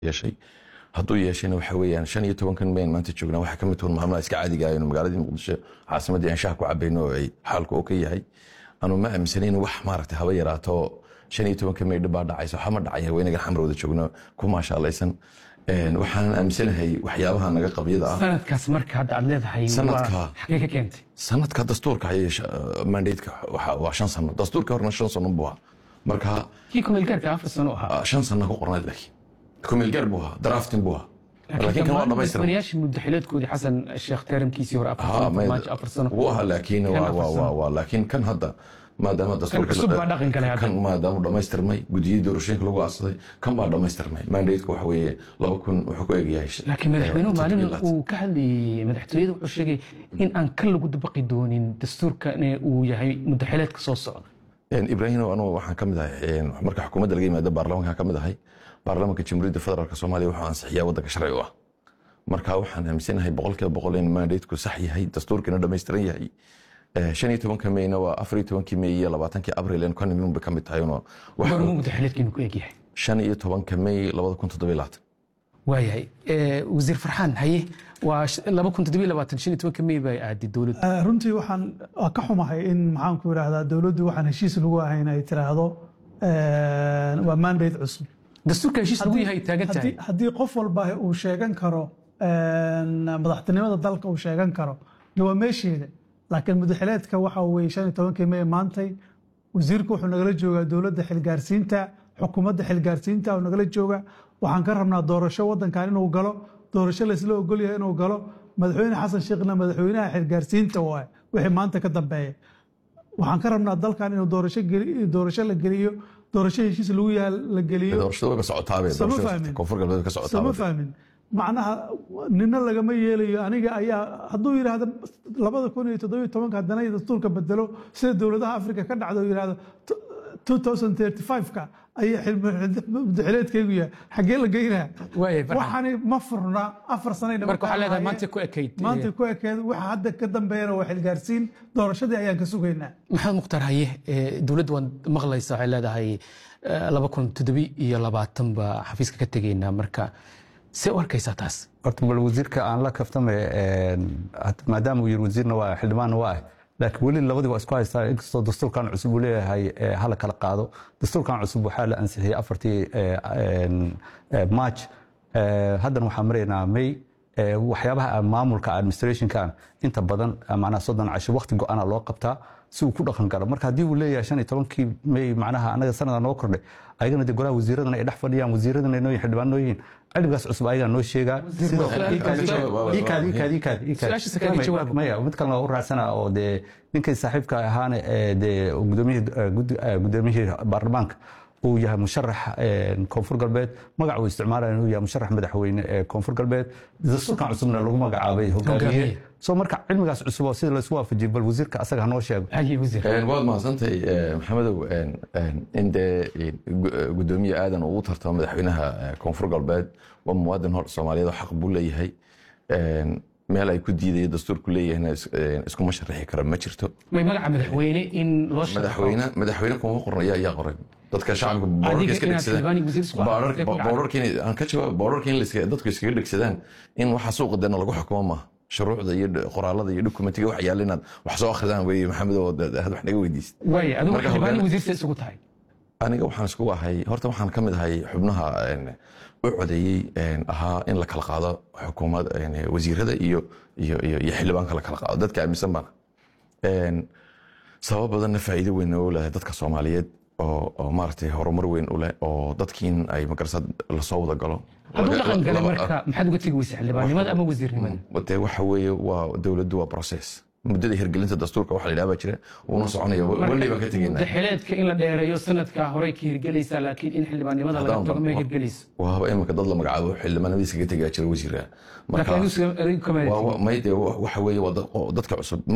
yeeshay hadduu yeeshayna waxa weeyaan shan iyo tobankan mayn maanta joognaa waxaa ka mid tuhun maalmaha iska caadiga aynu magaaladii muqdisho caasimaddii aan shaah ku cabayno oo ay xaalku oo ka yahay anu ma aaminsanayn wax maaragtay haba yaraato shan iyo tobanka may dhib baa dhacayso waxba ma dhacaya waynagan xamar wada joogno ku maashaalaysan waxaanan aaminsanahay waxyaabaha naga qabyada ah sanadkaas marka hadda aad leedahay Sanadka. waa- xagee ka keentay sanadka dastuurka ayay mandatka waa shan sano dastuurka horena shan sano buu ahaa marka kii kumeelgaarka afar sano ahaa ah, shan sano ku qornayd laakiin kumeelgaar buu ahaa drafting buu ahaa laakiin kan waa dhamaystiran madaxweynayaashii muddaxileedkoodii xasan sheekh teeramkiisii hore afar Haa, sano may- farmaajo afar sano wuu ahaa laakiin Kan waa- afar waa- sano. waa- waa- laakiin kan hadda maadaama dastuurka cusub baa dhaqan galay hadda. kan maadaama uu dhammaystirmay gudiyadii doorashooyinka lagu aasaday kan baa dhammaystirmay mandateku waxa weeye laba kun wuxuu ku egyahay laakiin madaxweynuhu eh, maalin toddobiyo uu ka hadlayay madaxtooyada wuxuu sheegay in aan ka lagu dabaqi doonin dastuurkan uu yahay muddaxileedka soo socda Een, ibraahim anu waxaan ka mid ahay een, marka xukuumadda laga yimaado baarlamaanka ka mid ahay baarlamaanka jamhuuriyadda federaalk soomaaliya wuxuu ansixiyaa waddanka sharci u ah marka waxaan aaminsanahay boqolkiiba boqol in mandateku sax yahay dastuurkiina dhammaystiran yahay Eh, shan iyo tobanka meyna waa afar iyo tobankii mey iyo labaatankii abril en kanimid bay ka mid tahay uno wax- goormuu muddaxileedkiinu ku egyahay shan iyo tobanka mey labada kun toddobiyo labaatan waayahay Eh, wasiir farxaan haye waa sh- laba kun toddobiyo labaatan shan iyo tobanka mey bay aaday dowladdu Eh, runtii waxaan waa ka xumahay in maxaan ku idhaahdaa dowladdu waxaan heshiis lagu ahayn ay tiraahdo eh, waa mandate cusub dastuurka heshiis lagu yahay taagan tahay haddii haddii qof walba uu sheegan karo eh, madaxtinimada dalka uu sheegan karo de waa meesheeda laakiin mudaxileedka waxa weye shan iyo tobankii mey maantay wasiirku wuxuu nagala joogaa dowladda xilgaarsiinta xukuumadda xilgaarsiinta uu nagala jooga waxaan ka rabnaa doorasho wadankan inuu galo doorasho laysla ogolyahay inuu galo madaxweyne xasan sheekhna madaxweynaha xilgaarsiinta waay wixii maanta ka dambeeya waxaan ka rabnaa dalkan inuu doorasho geli- doorasho la geliyo doorasho heshiis lagu yahay la geliyo doorashada way ka socotaabe Sama doorashada fahmin. koonfur galbeed ka sama socotaaba fahmin macnaha nina lagama yeelayo aniga ayaa hadduu yidhaahdo labada kun iyo toddobiyo tobanka haddana dastuurka bedelo sida dowladaha afrika ka dhacdo yidhaahdo 2035ka ayaa mudaxileedkaygu yahay xaggee la geynaa Waayahay, Farxan. waxaani ma furna afar sanayna marka waxaa leedahay maanta ku ekayd maanta ku ekeed waxa hadda ka dambeeyana waa xilgaarsiin doorashadii ayaan ka sugaynaa maxamed mukhtaar haye eh, dowladdu waan maqlaysa waxay leedahay eh, laba kun toddobi iyo labaatan baa xafiiska ka tegaynaa marka see u arkaysaa taas horta bal wasiirka aan la kaftame een, had- maadaama uu yiri wasiirna waa xildhibaanna waa ah laakiin weli labadii waa isku haystaa inkastoo dastuurkan cusub uu leeyahay eh, hala kala qaado dastuurkan cusub waxaa la ansixiyey afartii eh, een, eh, march Eh, haddana waxaan maraynaa may eh, waxyaabaha maamulka administrationkan inta badan eh, macnaha soddon casho waqti go-ana loo qabtaa si uu ku dhaqan galo marka haddii uu leeyahay shan iyo tobankii may macnaha anaga sanada noo kordhay ayagana dee golaha wasiiradana ay dhex fadhiyaan wasiiradana ay noo yihiin xildhibaan noo yihiin cilmigaas cusub ayagaa noo sheegaa sidoo kale ii kaadi- ii kaadi- ii kaadi- ii kaadi- ii kaadi. Su-aashiisa kaadi jawaab. maya mid kalena waa u raacsana oo dee ninkii saaxiibka ahaana ee dee gudoomiyihii eh, gud- eh, gudoomiyihii baarlamaanka uu yahay musharax eh, koonfur galbeed magac uu isticmaalaya inuu yahay musharax madaxweyne ee koonfur galbeed dastuurkan cusubna lagu magacaabay hogaamiye Hogaamiye. so marka cilmigaas cusub oo sida laisku waafajiyay bal wasiirka asaga hanoo sheego haye wasiir Een, waad mahadsantahay eh, maxamedow een, een, in dee eh, gu- eh, gudoomiye aadan uu u tartamo madaxweynaha eh, koonfur galbeed waa muwaadin hor soomaaliyeed oo xaq buu leeyahay Een, meel ay ku diidayo dastuurku leeyahayna is- een, iskuma sharaxi kara ma jirto may magaca madaxweyne in loo shaqo madaxweyne madaxweyne kuma qoran ayaa ayaa qoray dadka shacabka boorarka iska inaad dhegsadaan xildhibaan iyo wasiir isku Boorar- aragtay ku dhacday. boorarka in- aan ka jawaab boorarka in la iska- dadku iskaga dhegsadaan in waxa suuqa deena lagu xukumo maaha shuruucda iyo qoraalada iyo dokumentiga wax yaalla inaad wax soo akhridaan weeye maxamed oo had wax naga weydiist waaye adigu Marka xildhibaan iyo hogaan- wasiir see isugu tahay aniga waxaan isku ahay horta waxaan ka mid ahay xubnaha een, u codeeyey een, ahaa in la kala qaado xukuumad een, wasiirada iyo iyo iyo iyo xildhibaanka la kala qaado dadka aaminsan baana Een, sabab badanna faa'iido weyn u leh dadka soomaaliyeed oo oo maaragtay horumar weyn u leh oo dadkiin ay magarasad lasoo wada galo hadduu dhaqan galay Laba- marka maxaad uga tegi weysa xildhibaannimada ama wasiirnimada dee waxa weeye waa dowladdu waa process muddada hirgelinta dastuurka waxa la yidhaha baa jira wuuna soconaya weli baan ka tegaynaa muddaxileedka in la dheereeyo sanadka horey ka hirgelaysaa laakiin in xildhibaannimada laga Haddaan- tago ma hirgelayso waaba imika dad la magacaabo xildhibaanadiisa ka tegaa jira wasiira laakiin adigu adigu kama waa- waa- may dee waxa weeye waa dad- oo dadka cusub